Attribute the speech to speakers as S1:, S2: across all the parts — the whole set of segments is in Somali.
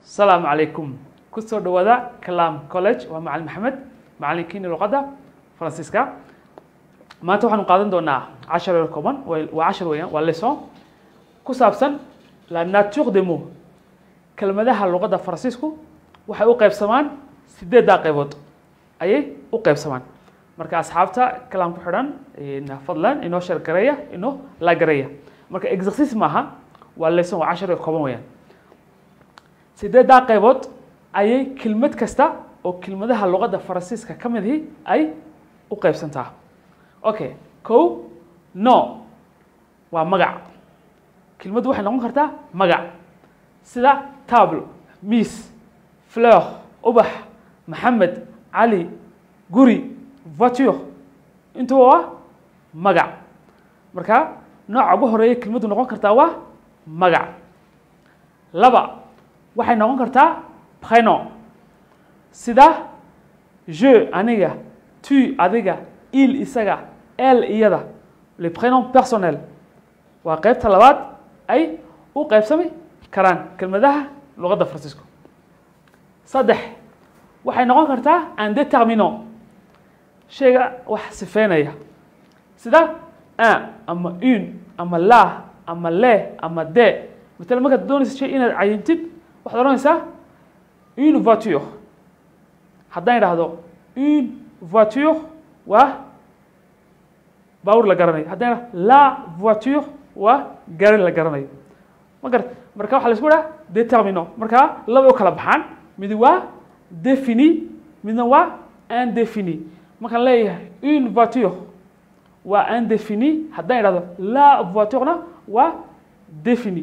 S1: asalaamu calaykum kusoo dhawaada clam college waa macalin maxamed macalinkiini luqadda faransiiska maanta waxaanu qaadan doonaa cashar yar kooban waa cashar weeyaan waa leson ku saabsan la nature de mot kelmadaha luqadda faransiisku waxay u qaybsamaan sideeddaa qaybood ayay u qaybsamaan marka asxaabta kalam ku xidhan fadlan inoo shar gareeya inoo la gareeya marka exercice maaha waa leson waa cashar yar kooban weeyaan sideeddaa qaybood ayay kelmad kasta oo kelmadaha luqadda faransiiska ka mid ihi ay u qaybsantaa okay kow no waa magac kelmaddu waxay noqon kartaa magac sida table miis fleur ubax maxamed cali guri voiture intuba waa magac marka nooca ugu horeeya kelmaddu noqon kartaa waa magac laba waxay noqon kartaa prénom sida je aniga tu adiga il isaga el iyada le prénom personnel waa qaybta labaad ay u qaybsami karaan kelmadaha luqadda faransiisku saddex waxay noqon kartaa indeterminant shayga wax sifeynaya sida un ama une ama la ama le ama de matala markaad doonaysa shay inaad cayintid waxaad odhanaysaa une voiture haddaan idhaahdo une voiture waa baawur la garanayo haddaan idhahdo la voiture waa gaari la garanayo ma garat marka waxa la isku dhaha determinant marka laba u kala baxaan mid waa défini midna waa indéfini markaan leeyahay une voiture waa indéfini haddaan idhahdo la voiturena waa défini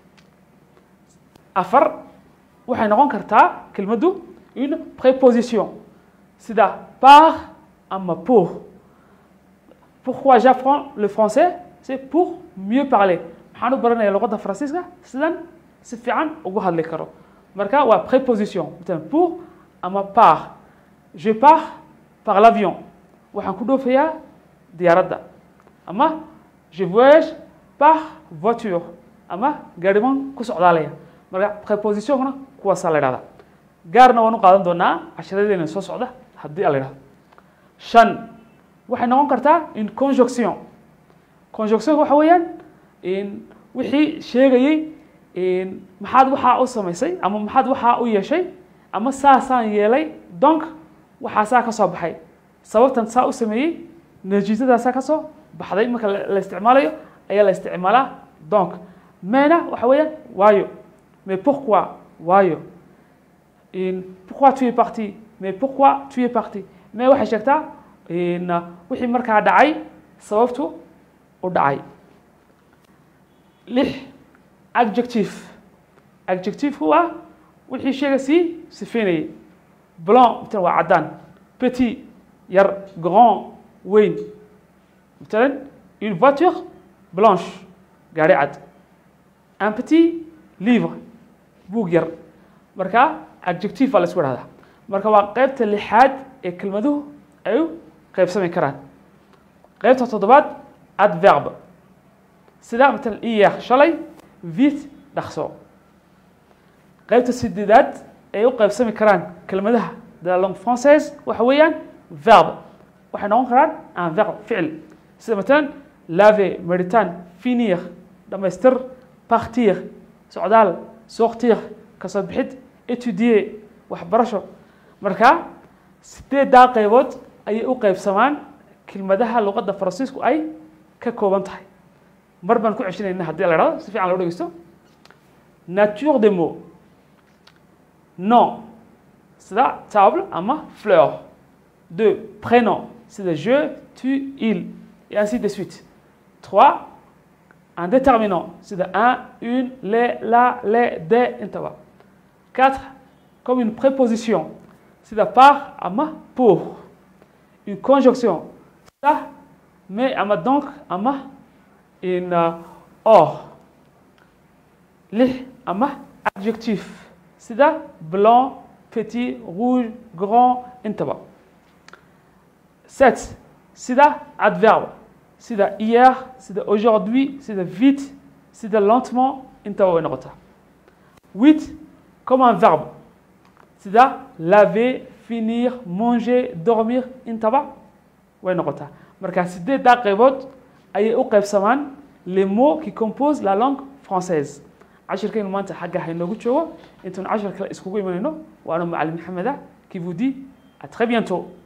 S1: afar waxay noqon kartaa kelmaddu une préposition sida par ama pour pourquoi j'apprends le français c'est pour mieux parler maxaan u baranaya luqadda faransiiska sidan si fiican ugu hadli karo marka waa préposition pour ama par je pars par l'avion waxaan ku dhoofayaa diyaaradda ama je voyage par voiture ama gaariban ku socdaalaya marka prépositionkana kuwaasaa la idhahda gaarna waan u qaadan doonaa casharadeena soo socda haddii a la idhahdo shan waxay noqon kartaa une conjonction conjonction waxa weeyaan wixii sheegayey maxaad waxaa u samaysay ama maxaad waxaa u yeeshay ama saasaan yeelay donc waxaasaa ka soo baxay sababtan saa u sameeyey natiijadaasaa ka soo baxday marka la isticmaalayo ayaa la isticmaalaa donc maina waxa weeyaan waayo mais pourquoi waayo pourquoi tu es parti mais pourquoi tu es parti mais waxay sheegtaa wixii markaa dhacay sababtu u dhacay lix adjective adjectiveku waa wixii sheega sii sifeynayay blanc matalan waa caddaan petit yar grand weyn matalan une voiture blanche gaari cad un petit livre buug yar marka adjective baa la isku dhahdaa marka waa qaybta lixaad ee kelmaduhu ay u qaybsami karaan qaybta toddobaad adverb sida matalan iyer shalay vit dhaqso qaybta sideedaad ay u qaybsami karaan kelmadaha de la langue française waxa weeyaan verb waxay noqon karaan un verb ficil sida matalan laver maritaan finir dhamaystir partir socdaal sortir kasoo bixid étudier waxbarasho marka sideeddaa qaybood ayay u qaybsamaan kelmadaha luqadda faransiisku ay ka kooban tahay mar baan ku ceshinayna haddii la idhahdo si fiican loo dhegeysto nature de mot nom sida table ama fleur deux prénom sida je tu il et ainsi de suite trois un déterminant sida un une les la les des intaba quatre comme une préposition sida par ama pour une conjonction sida mais ama donc ama in or lix ama adjectif sida blanc petit rouge grand intaba sept sida adverbe sida hier sida aujourd'hui sida vite sida lentement intaba way noqotaa huit comme un verbe sida laver finir manger dormir intaba way noqotaa marka sideeddaa qaybood ayay u qaybsamaan les mots qui composent la langue française cashirkaynu maanta xagga haynoogu joogo intuun cashir kale iskugu imanayno waana macalin maxameda qui vous dit à très bientôt